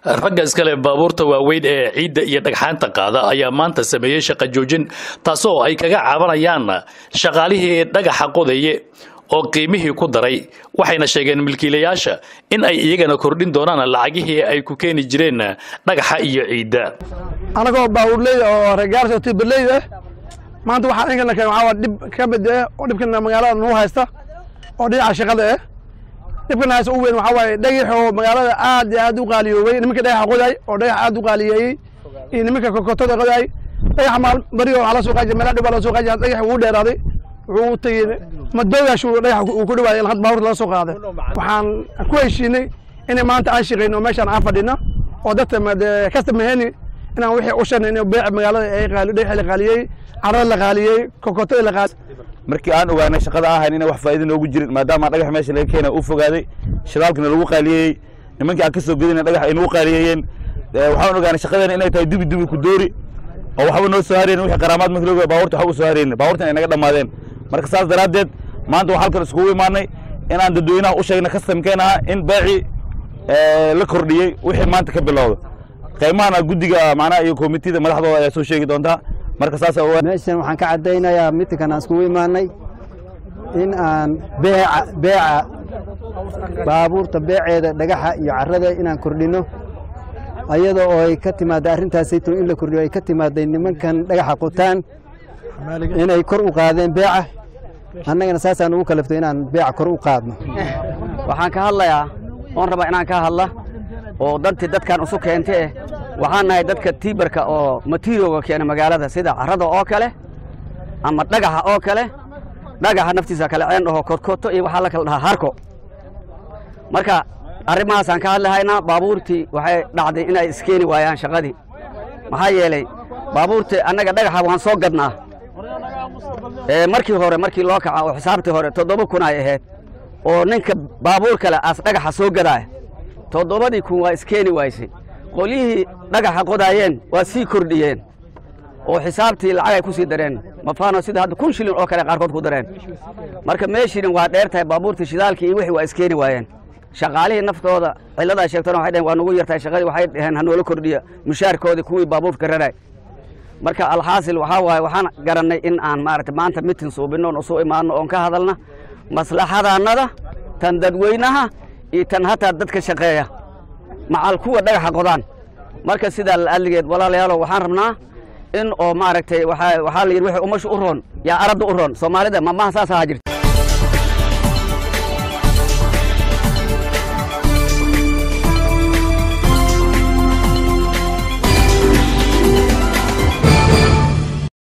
ragga iskale baabuurta waaweyn ee ciidda iyo dhagxaanta qaada ayaa maanta sameeyey shaqo joojin taasoo ay kaga cabanayaan shaqaalihii dhagaxa qodaye oo qiimihii ku daray waxayna sheegeen milkiilayaasha in ay iyagana kordhin doonaan lacagihii ay ku keeni jireen dhagaxa iyo ciidda anagoo baabuurley oo regaarsa tiberley ah maanta waxaan inkana keen waxaa waa dhib ka mid ah oo dhibkana magaalada nuu haysta oo dhinaca shaqada ah dhibkana haysta u weyn waxaa waaye dhagax oo magaalada aad iyo aad u qaaliyoobay nimanka dhagaxa qoday oo dhagax aad u qaaliyeeyey iyo nimanka kokotada qoday dhagaxa maal bari oo waxaa la soo qaajiya meelaha dhib baa la soo qaajiya dhagaxa wuu dheeraaday wuxuu u tegey madoogaashu dhagax uu ku dhawaayay had baabuurta laga soo qaaday waxaan ku heshiinay inay maanta aan shaqayno oo meeshaan aan fadhina oo dadka kasta maheni inaan wixii u shanay in beeca magaalada ay qaali dhagaxa la qaaliyey carada la qaaliyey kokotada la qaali markii aan ogaanay shaqada ahayn inay wax faa'iido noogu jirin maadaama dhagax meesha laga keenay uu fogaaday shidaalkana lagu qaaliyey nimankii aan ka soo gedina dhagax ay nagu qaaliyeeyeen waxaan ogaanay shaqadeena inay tahay dubi dubi ku doori oo waxba noo soo hareen wixii qaraamaad markii looga baabuurta waxba u soo hareen baabuurtan ay naga dhammaadeen marka saas daraaddeed maanta waxaa halkan iskugu imaanay inaan dadweynaha u sheegna kastamkeen aha in beecii la kordhiyey wixii maanta ka bilowda qaymahana guddiga macnaha iyo komitida madaxdooda ayaa soo sheegi doontaa marka saas meeshan waxaan ka caddaynayaa mitinkan aan iskugu imaanay in aan beeca beeca baabuurta beeceeda dhagaxa iyo carrada inaan kordhinno ayada oo ay ka timaadda arrintaasayto in la kordhiyo ay ka timaadday nimankan dhagaxa qutaan inay kor u qaadeen beeca annagana saasaan ugu kalaftay inaan beeca kor u qaadno waxaan ka hadlayaa oon rabaa inaan ka hadla oo dantii dadkan isu keente eh waxaan nahay dadka tiibarka oo materioga keena magaalada sida carrada oo kale ama dhagaxa oo kale dhagaxa naftiisa kale ceen dhaho kodkoto iyo waxaa la kala dhahaa harko marka arrimahaasaan ka hadlahaynaa baabuurtii waxay dhacday inay iskeeni waayaan shaqadii maxaa yeelay baabuurtii annaga dhagaxa waan soo gadnaa markii hore markii loo kaca oo xisaabtii hore toddoba kun ay ahayd oo ninka baabuur kale aas dhagaxa soo gadaa toddobadii kun waa iskeeni waysay qolyihii dhagaxa qodaayeen waa sii kordhiyeen oo xisaabtii lacag ay ku sii dareen mafaano sida hadda kun shilin oo kale qaarkood ku dareen marka meeshiina waa dheer tahay baabuurtii shidaalkii iyo wixii waa iskeeni waayeen shaqaalihii naftooda cillada ay sheegtana waxay dhaheen waa nugu yartahay shaqadii waxay dhaheen ha noola kordhiya mushaarkoodii kuwii baabuurka raray marka alxaasil waxaa waaye waxaan garannay in aan maaragta maanta mitin suubinno oon usu imaanno oon ka hadalna maslaxadaannada tan dadweynaha iyo tan hataa dadka shaqeeya macal kuwa dhagaxa qodaan marka sidaa la'alligeed walaalayaalow waxaan rabnaa in oo maaragtay waxaa la yidhi wixii umashu u roon yaa aradda u roon soomaalida mamaha saas ahaa jirta